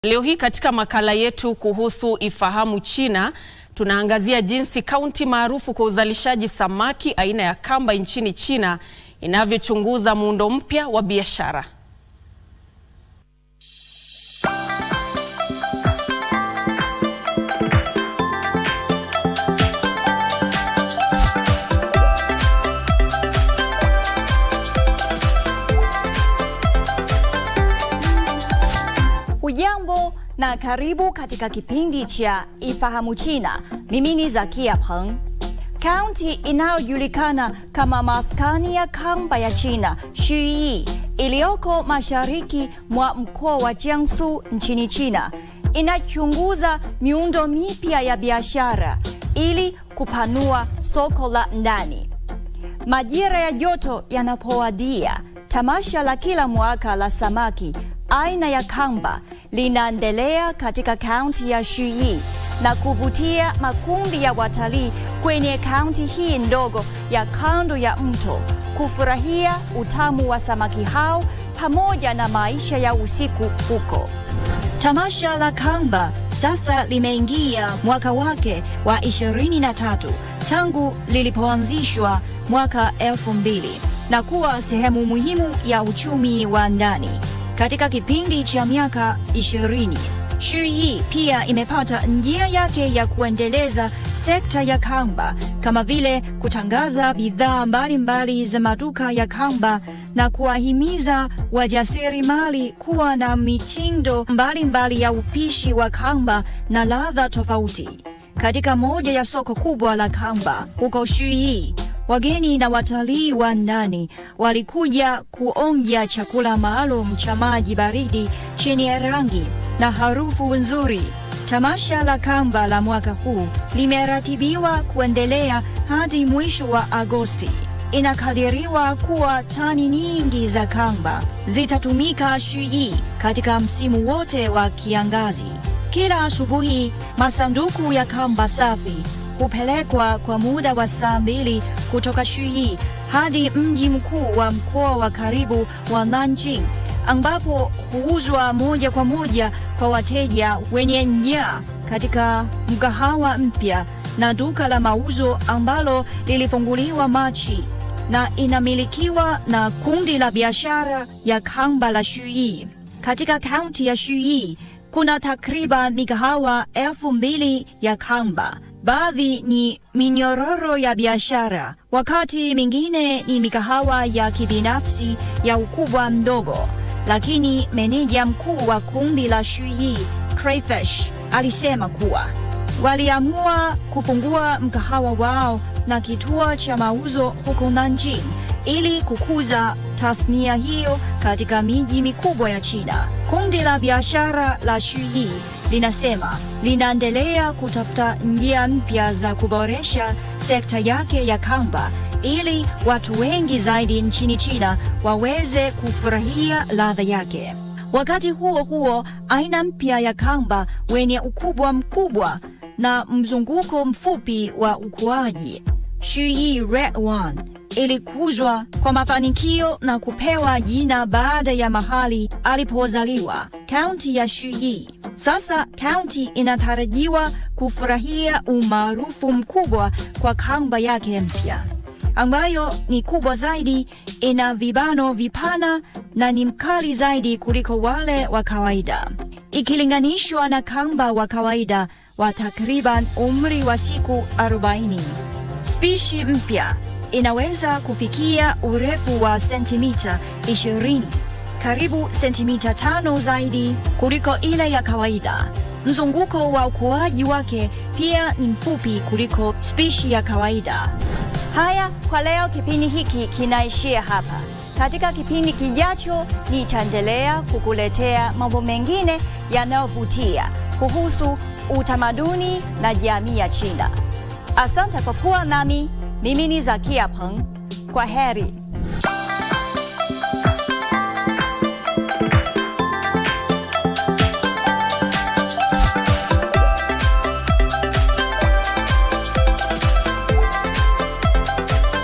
Leo hii katika makala yetu kuhusu Ifahamu China tunaangazia jinsi kaunti maarufu kwa uzalishaji samaki aina ya kamba nchini China inavyochunguza muundo mpya wa biashara. Hujambo na karibu katika kipindi cha Ifahamu China. Mimi ni Zakia Peng. Kaunti inayojulikana kama maskani ya kamba ya China, Xuyi, iliyoko mashariki mwa mkoa wa Jiangsu nchini China, inachunguza miundo mipya ya biashara ili kupanua soko la ndani. Majira ya joto yanapowadia, tamasha la kila mwaka la samaki aina ya kamba linaendelea katika kaunti ya Xuyi na kuvutia makundi ya watalii kwenye kaunti hii ndogo ya kando ya mto kufurahia utamu wa samaki hao pamoja na maisha ya usiku huko. Tamasha la kamba sasa limeingia mwaka wake wa 23 tangu lilipoanzishwa mwaka 2000 na kuwa sehemu muhimu ya uchumi wa ndani. Katika kipindi cha miaka 20, Xuyi pia imepata njia yake ya kuendeleza sekta ya kamba kama vile kutangaza bidhaa mbalimbali za maduka ya kamba na kuwahimiza wajasiriamali kuwa na mitindo mbalimbali ya upishi wa kamba na ladha tofauti. Katika moja ya soko kubwa la kamba huko Xuyi, wageni na watalii wa ndani walikuja kuonja chakula maalum cha maji baridi chenye rangi na harufu nzuri. Tamasha la kamba la mwaka huu limeratibiwa kuendelea hadi mwisho wa Agosti. Inakadiriwa kuwa tani nyingi za kamba zitatumika Xuyi katika msimu wote wa kiangazi. Kila asubuhi masanduku ya kamba safi hupelekwa kwa muda wa saa mbili kutoka Xuyi hadi mji mkuu wa mkoa wa karibu wa Nanjing ambapo huuzwa moja kwa moja kwa wateja wenye njaa katika mgahawa mpya na duka la mauzo ambalo lilifunguliwa Machi na inamilikiwa na kundi la biashara ya kamba la Xuyi. Katika kaunti ya Xuyi kuna takriban migahawa elfu mbili ya kamba. Baadhi ni minyororo ya biashara, wakati mingine ni mikahawa ya kibinafsi ya ukubwa mdogo. Lakini meneja mkuu wa kundi la Xuyi Crayfish alisema kuwa waliamua kufungua mkahawa wao na kituo cha mauzo huko Nanjing ili kukuza tasnia hiyo katika miji mikubwa ya China. Kundi la biashara la Xuyi linasema linaendelea kutafuta njia mpya za kuboresha sekta yake ya kamba ili watu wengi zaidi nchini China waweze kufurahia ladha yake. Wakati huo huo, aina mpya ya kamba wenye ukubwa mkubwa na mzunguko mfupi wa ukuaji, Xuyi Red One ilikuzwa kwa mafanikio na kupewa jina baada ya mahali alipozaliwa, kaunti ya Xuyi. Sasa kaunti inatarajiwa kufurahia umaarufu mkubwa kwa kamba yake mpya ambayo ni kubwa zaidi, ina vibano vipana na ni mkali zaidi kuliko wale wa kawaida ikilinganishwa na kamba wa kawaida wa takriban umri wa siku 40. Spishi mpya inaweza kufikia urefu wa sentimita 20, karibu sentimita tano zaidi kuliko ile ya kawaida. Mzunguko wa ukuaji wake pia ni mfupi kuliko spishi ya kawaida. Haya, kwa leo kipindi hiki kinaishia hapa. Katika kipindi kijacho, nitaendelea kukuletea mambo mengine yanayovutia kuhusu utamaduni na jamii ya China. Asante kwa kuwa nami. Mimi ni Zakia Peng. Kwa heri.